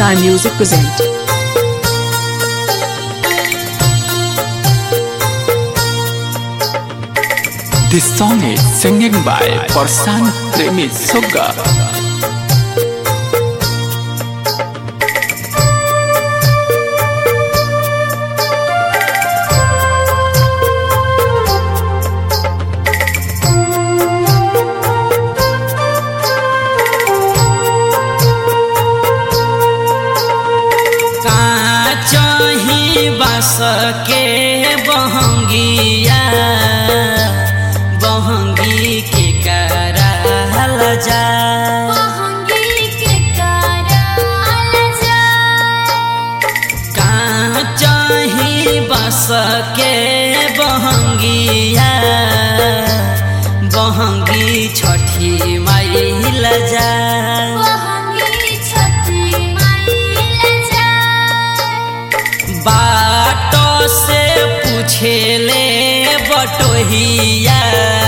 Sky Music present. This song is singing by Parsan Premi Sugga. चाही बस के बहंगिया बहंगी के करल जा का चाही बस के बहंगिया बहंगी छठी माइल जा बाटो से पूछेले बटोहिया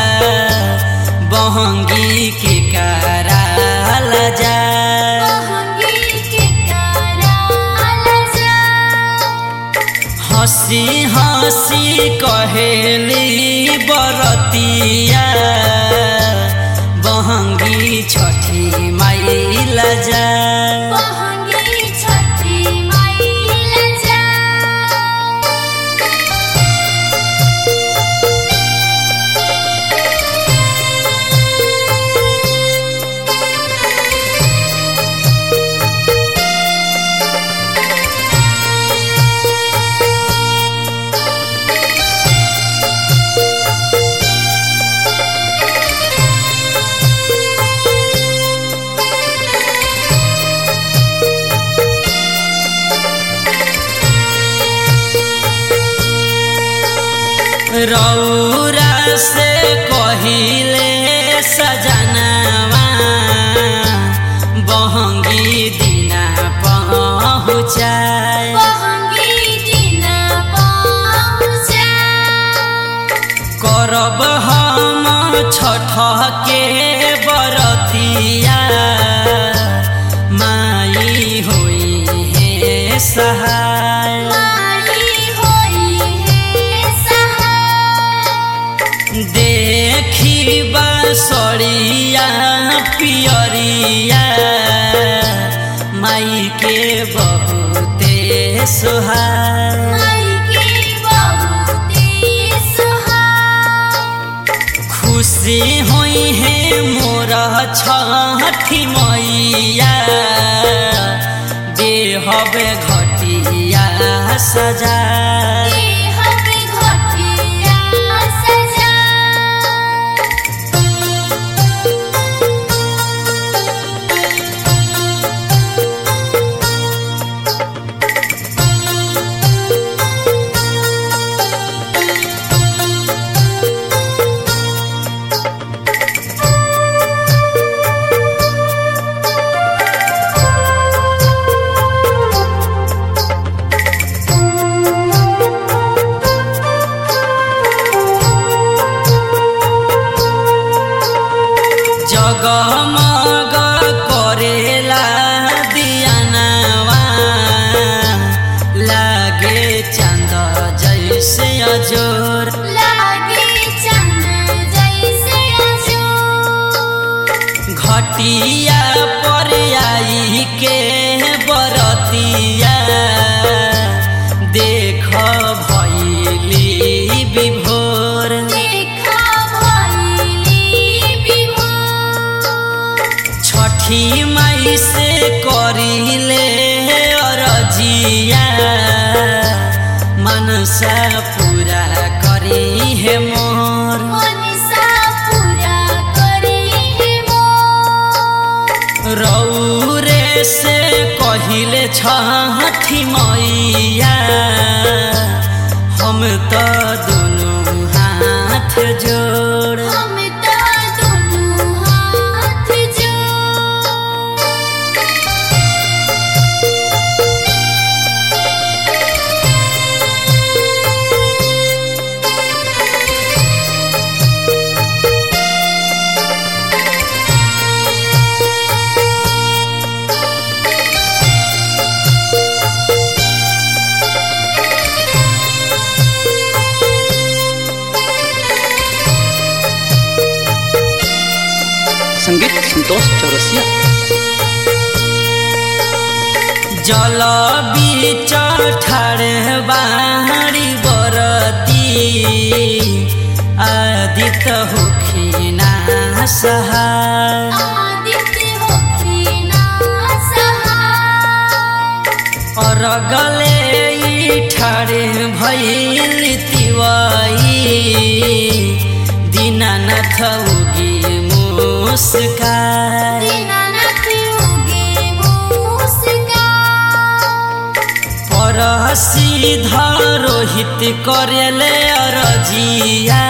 बहंगी के कराल जा हंसी हंसी कहेली बरतिया बहंगी छठी माइल जा रौरा से कहिले सजनवा बहंगी दिना पहुँचाए करब हम छठ के बरतिया माई होई हे सहाय देखी बसरिया पियरिया माई के बहुते सुहाय खुशी होई है मोर छठी मैया देहबे घटिया सजा जगमग करेला दियानवा लागे चंद जैसे अजोर घटिया पर आई के बरतिया देख भैली विभोर छठी माई से करिले अरजिया मनसा पूरा करी है मोर रौरे से कहिले छठी मैया हम तो दोनों हाथ जोड़ चौरसिया जल बीच ठाड़े बाड़ी बरती आदित होखिना सहाय आदित्य होखिना सहाय और गले ठाड़े भैल तिवाई दीनानाथ उगी मुस्काई दीनानाथ उगे मुस्कान परसी रोहित करेले अरजिया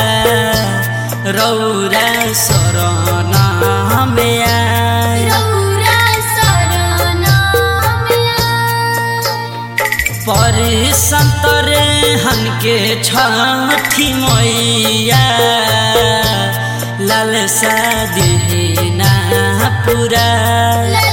रौरा शरण में आए रौरा शरण में आए। परि संतरे हनके छठी मैया लाल सा देना पूरा लाल